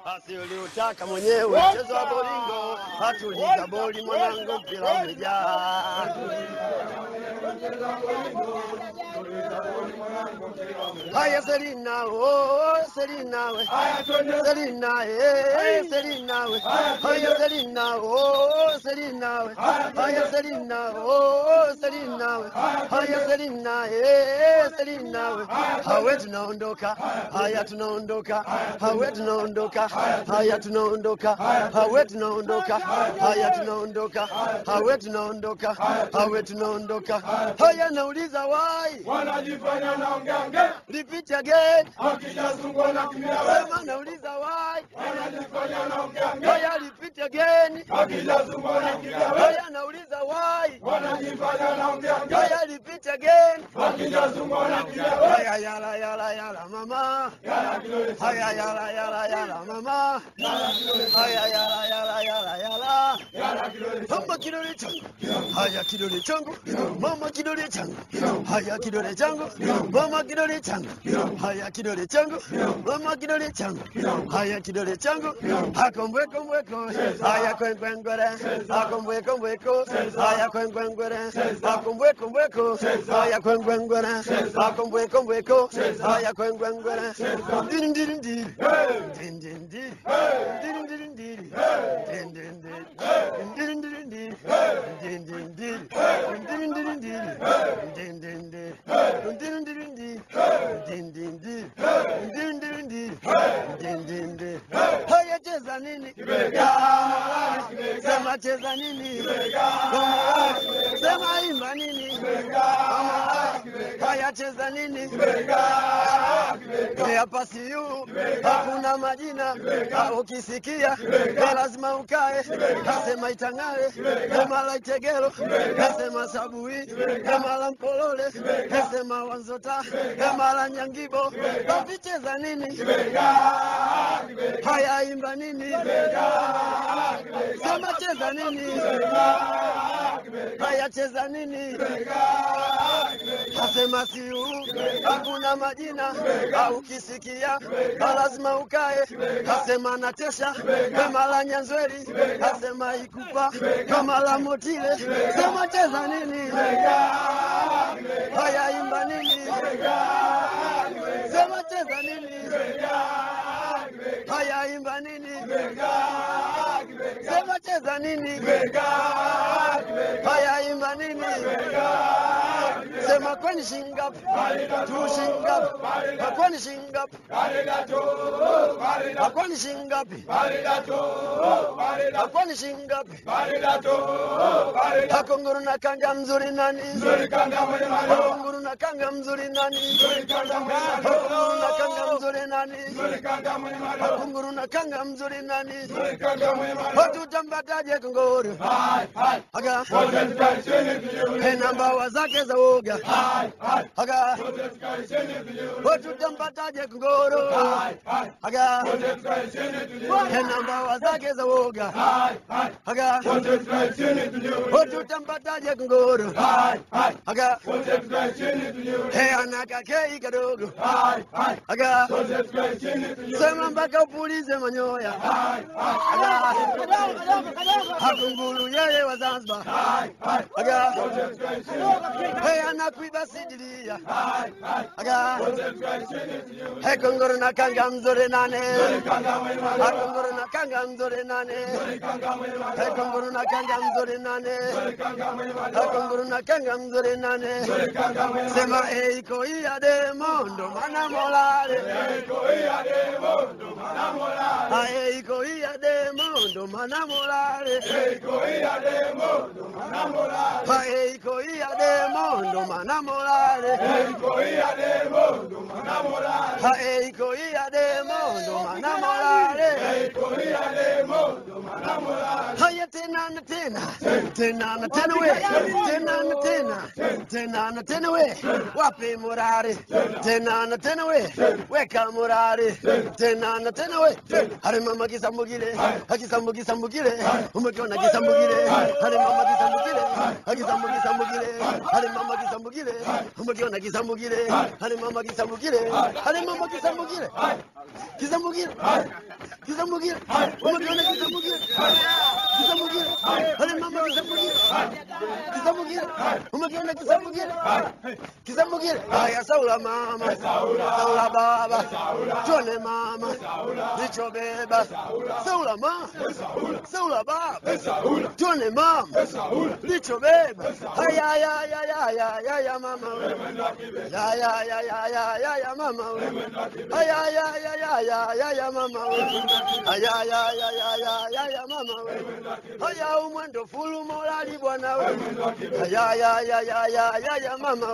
basi uliutaka mwenyewe mchezo wa bolingo, hatuliza boli mwanangu, mpira umejaa. Haya Selina, oh Selina we. Selina, eh Selina we. Haya Selina, oh Selina we. Haya Selina, oh Selina we. Haya Selina, eh Selina we. Hawe tunaondoka, haya tunaondoka, hawe tunaondoka, haya tunaondoka, hawe tunaondoka, haya tunaondoka, hawe tunaondoka, hawe tunaondoka. Haya nauliza wai, wanajifanya naongeange repeat again. wakijazungwa na kimia Sema nauliza why. wanajifanya naongeange Haya repeat again. wakijazungwa na kimia Haya nauliza why. wanajifanya naongeange Haya repeat again. wakijazungwa na kimia Haya yala yala yala mama. yala kidole Haya yala yala yala mama. Haya yala yala yala yala. yala kidole Mama kidole changu. Haya kidole changu. Mama kidole changu. Haya kidole changu. Mama kidole changu. Haya kidole changu. Mama kidole changu. Haya kidole changu. Akombwe kombweko. Haya kwenkwenkore. Akombwe kombweko. Haya kwenkwenkore. Akombwe kombweko. Haya kwenkwenkore. Akombwe kombweko. Haya kwenkwenkore. Ndiri ndiri ndiri. Ndiri ndiri ndiri. Ndiri ndiri ndiri. Ndiri ndiri ndiri. Ndiri ndiri ndiri. Ndiri ndiri ndiri. Ndiri ndiri ndiri. Ndiri ndiri ndiri. Ndiri ndiri ndiri. Ndiri ndiri ndiri. Ndiri ndiri ndiri. Ndiri ndiri ndiri. Haya cheza nini? Sema cheza nini? Sema imba nini? Haya cheza nini? Hapa siyu hakuna majina, Ah, ukisikia ni lazima ukae. Nasema itang'ae, kama la Itegero, nasema Sabui, kama la Mpolole, nasema Wanzota, kama la Nyangibo. Wavicheza nini? Haya imba nini? Sema cheza nini? Haya cheza nini? Nasema siu hakuna majina, au ukisikia na lazima ukae. Nasema natesha kama la Nyanzweri, nasema ikupa kama la Motile. Sema cheza nini? Haya imba nini? Sema cheza nini? Haya imba nini? Sema cheza nini? Haya imba nini? Sema kwani shingapi? Tu shingapi? Kwani shingapi? Kwani shingapi? Kwani shingapi? Akonguru na kanga mzuri nani? Akonguru na kanga mzuri nani? Akonguru na kanga mzuri nani? Akonguru na kanga mzuri nani? Hatutambataje kongoro? Aga hena mbawa zake za uga. Aga hatutambataje kongoro? Aga hena mbawa zake za uga. Aga hatutambataje kongoro? Aga he anakakei kadogo. Aga sema mpaka upulize manyoya. Aga hakunguru yeye wa Zanzibar. Aga he anakuiba sidilia. Aga he kongoro na kanga mzore nane. Akongoro na kanga mzore nane. He kongoro na kanga mzore nane. Akongoro na kanga mzore nane. Sema eiko iya de mondo mana molare. Ah, eiko iya de mondo mana molare. Ah, eiko iya de mondo mana molare. Ah, eiko iya de mondo mana molare. Haya tena na tena, tena na tena we, tena na tena, tena na tena we, wapi murari, tena na tena we, weka murari, tena na tena we, hari mama kisambugile, akisambugi sambugile, umekiona kisambugile, hari mama kisambugile, akisambugi sambugile, hari mama kisambugile, umekiona kisambugile, hari mama kisambugile, hari mama kisambugile, kisambugile, kisambugile. kisamugire umakiona kisamugire kisamugire ale mama kisamugire kisamugire umakiona kisamugire kisamugire haya saula mama saula baba tuone mama lichobeba saula mama saula baba tuone mama lichobeba haya haya haya haya haya mama ya ya ya ya ya ya ya mama haya haya haya haya haya ya mama haya haya haya haya haya ya mama haya umwendo fulu morali bwana we haya haya haya haya haya ya mama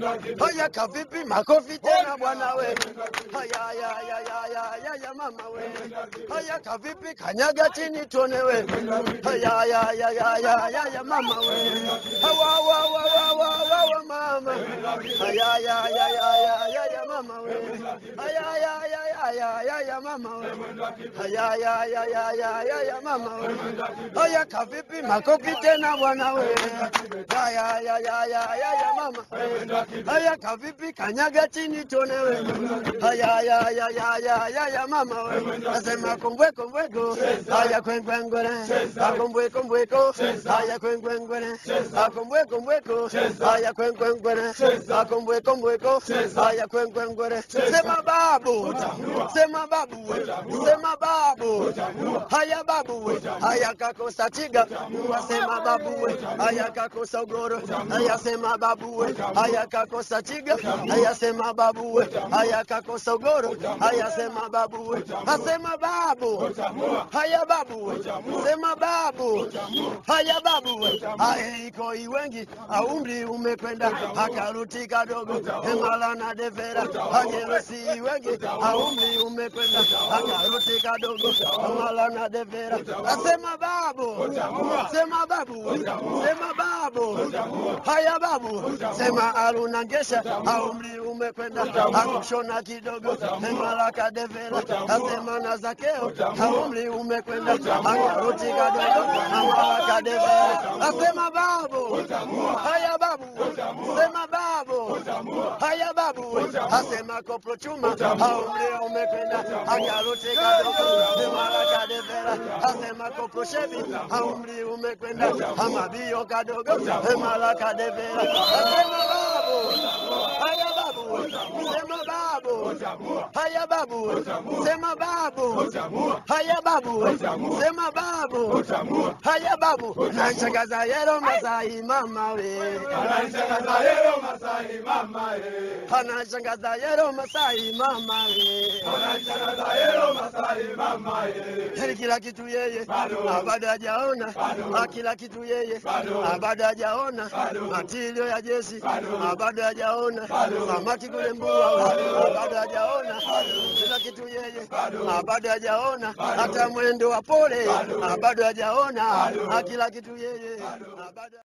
haya kavipi makofi tena bwana we haya haya haya haya haya ya mama we haya kavipi kanyaga chini tuone we haya haya haya haya haya ya mama we hawa wa wa wa wa wa wa mama haya haya haya haya haya ya mama we haya haya haya haya haya ya mama we haya haya haya haya haya ya mama we haya kavipi makofi tena bwana we haya haya haya haya ya mama haya kavipi kanyaga chini tuone we haya haya haya haya haya ya mama we nasema kombwe kombweko haya kwenkwenkwene akombwe kombweko haya kwenkwenkwene akombwe kombweko haya kwenkwenkwene akombwe kombweko haya kwenkwenkwene sema babu sema babu we sema babu haya babu we haya kakosa chiga wasema babu we haya kakosa ugoro haya sema babu we haya kakosa chiga haya sema babu we haya kakosa ugoro haya sema babu we asema babu haya babu we sema babu haya babu we haya iko iwengi aumri umekwenda akaruti kadogo emala na devera hajerusi wengi aumri umekwenda akaruti kadogo emala na devera asema babu sema babu we sema babu haya babu sema aruna ngesha aumri umekwenda akushona kidogo emala kadevera asema na zakeo aumri umekwenda akaruti kadogo emala kadevera asema babu haya babu sema babu haya babu asema koplo chuma aumri umekwenda akaruti kadogo emala kadevera asema koplo shevi aumri umekwenda amabio kadogo emala kadevera asema babu haya babu sema babu haya babu sema babu haya babu sema babu haya babu nanshangaza yero masai mama we Anashangaza leo Masai mama eh. anashangaza yero masai mama we Anashangaza leo Masai mama eh. Yaani kila kitu yeye Bado. Ah, bado hajaona Bado. Ah, kila kitu yeye Bado. Ah, bado hajaona Bado. matilio ya jeshi Bado. Ah, bado hajaona Bado. samaki kule mbua Bado. Ah, bado hajaona kila kitu yeye Bado. Ah, bado hajaona Bado. hata mwendo wa pole Bado. Ah, bado hajaona Bado. Ah, kila kitu yeye Ah, bado